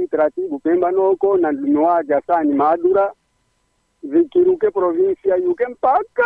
taratibu Pemba noko na ndume wake Hasani Madura vikiruke provinsia yuke mpaka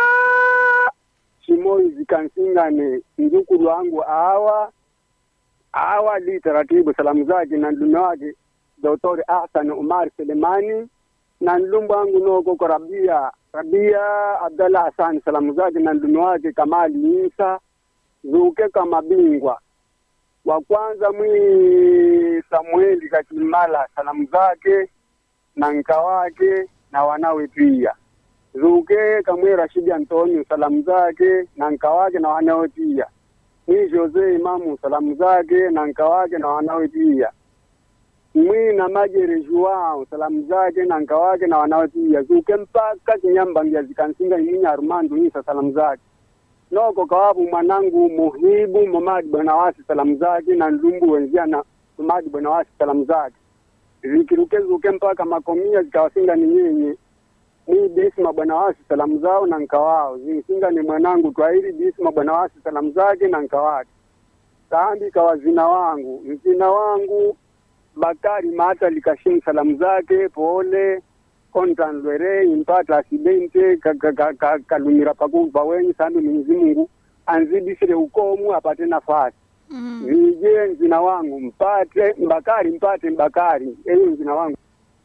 Chimoi zikansingane mjukulu wangu awa awa li taratibu salamu zake na ndume wake Dr. Hassan Umar Selemani na nlumbu wangu noko kwa Rabia Rabia Abdallah Hassan salamu zake na ndume wake Kamali Isa zuke kama bingwa wa kwanza mwi Samueli Kachimala salamu zake na nka wake na wanawe pia zuke kamwe Rashidi Antonio salamu zake na nka wake na wanawe pia mwi Jose Imamu salamu zake na nka wake na wanawe pia mwi na Majere Joao salamu zake na nka wake na wanawe pia zuke mpaka Kinyambangia zikansinga iminya Armando Isa salamu zake noko kawabu mwanangu muhibu Momadi Bwanawasi salamu zake na ndumbu wenzia na Momadi Bwanawasi salamu zake zikirukezuke mpaka makomia zikawasinga ni nyenye ni Disma Bwanawasi salamu zao na nkawao zisinga ni mwanangu Twahiri Disma Bwanawasi salamu zake na nkawake kambi kawazina wangu mzina wangu Bakari Mata Likashimu salamu zake pole kontan lwere impata asidente kalumira pakuva wenyi sandu Mwenyezi Mungu anzidisire ukomu apate nafasi Mm. vije mzina wangu mpate mbakari mpate mbakari eyo mzina wangu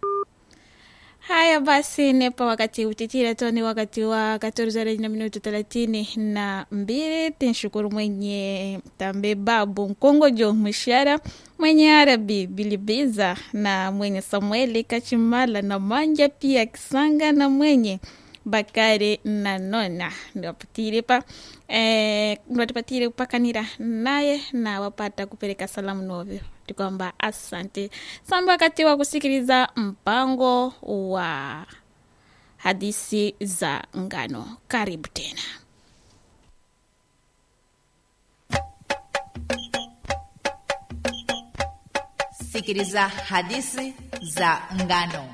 Haya basi, nepa wakati utitira tu ni wakati wa 14 na minuto thelathini na mbili. Tinshukuru mwenye tambe babu Nkongojo Mshara, mwenye Arabi Bilibiza na mwenye Samueli Kachimala na Manja pia Kisanga na mwenye Bakari na Nona ndiwapatire pa eh, ndiwatipatire kupakanira naye na wapata kupeleka salamu novyo tikwamba asante samba wakati wa kusikiliza mpango wa hadisi za ngano karibu tena sikiliza hadithi za ngano